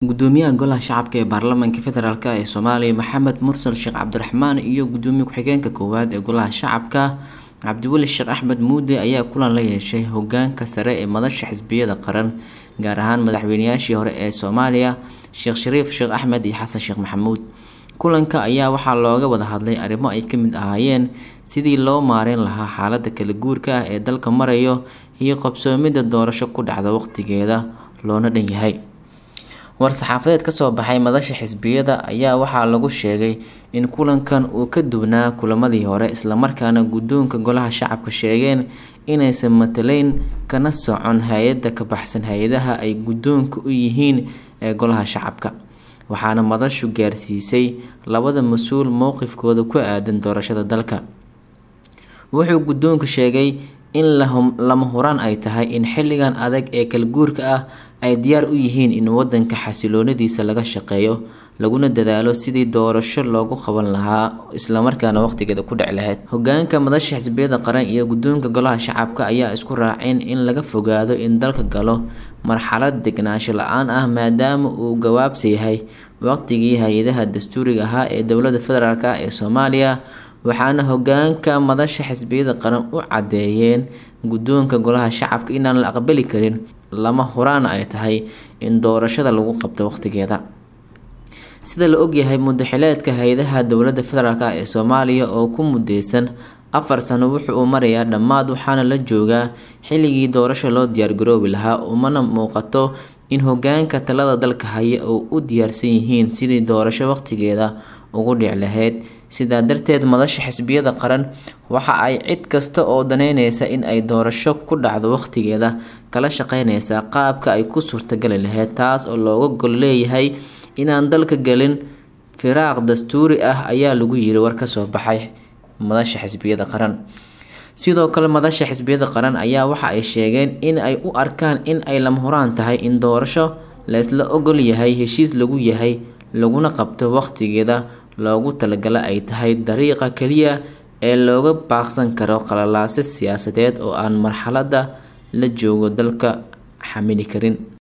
gudoomiyaha golaha shacabka ee baarlamaanka federaalk ee soomaaliya maxamed mursal sheekh cabdiraxmaan iyo gudoomiye ku-xigeenka koowaad ee golaha shacabka cabdiweli sheekh axmed muude ayaa kulan la yeeshay hogaanka sare ee madasha xisbiyada qaran gaar ahaan madaxweynayaashii hore ee soomaaliya sheekh shariif sheekh axmed iyo xasan sheekh maxamuud kulanka ayaa waxaa looga wada hadlay arrimo ay ka mid ahaayeen sidii loo maareyn lahaa xaalada kala guurka ah ee dalka marayo iyo qabsoomidda doorasho ku dhacda waqtigeeda loona dhan yahay war-saxaafadeed kasoo baxay madasha xisbiyada ayaa waxaa lagu sheegay in kulankan uu ka duwnaa kulamadii hore islamarkaana guddoonka golaha shacabka sheegeen inaysan mataleyn kana socon hay-adda ka baxsan hay-adaha ay guddoonka u yihiin ee golaha shacabka waxaana madashu gaarsiisay labada mas-uul mowqifkooda ku aadan doorashada dalka wuxuu guddoonka sheegay in lama huraan ay tahay in xilligan adag ee kala guurka ah ay diyaar u yihiin in wadanka xasiloonadiisa laga shaqeeyo laguna dadaalo sidii doorasho loogu qaban lahaa islamarkaana waqtigeeda ku dhici lahayd hogaanka madasha xisbiyada qaran iyo guddoonka golaha shacabka ayaa isku raaceen in laga fogaado in dalka galo marxalad degnaansho la-aan ah maadaama uu gawaabsa yahay waqtigii hay-adaha dastuuriga ahaa ee dowlada federaalk ah ee soomaaliya waxaana hogaanka madasha xisbiyada qaran u cadeeyeen guddoonka golaha shacabka inaan la aqbali karin lama huraan ay tahay in doorashada lagu qabto waqtigeeda sida la ogyahay mudaxileedka hay-adaha dowlada federaalk ah ee soomaaliya oo ku mudeysan afar sano wuxu uu marayaa dhammaad waxaana la joogaa xilligii doorasho loo diyaargaroobi lahaa umana muuqato in hogaanka talada dalka haya oo u diyaarsan yihiin sidii doorasho waqtigeeda ugu dhici lahayd sidaa darteed madasha xisbiyada qaran waxa ay cid kasta oo daneyneysa in ay doorasho ku dhacdo waqtigeeda kala shaqeyneysaa qaabka ay ku suurtagali lahayd taas oo looga gol leeyahay inaan dalka gelin firaaq dastuuri ah ayaa lagu yiri war kasoo baxay madasha xisbiyada qaran sidoo kale madasha xisbiyada qaran ayaa waxa ay sheegeen in ay u arkaan in ay lama huraan tahay in doorasho laysla ogol yahay heshiis lagu yahay laguna qabto waqtigeeda loogu talagala ay tahay dariiqa keliya ee looga baaqsan karo qalalaase siyaasadeed oo aan marxaladda la joogo dalka xamili karin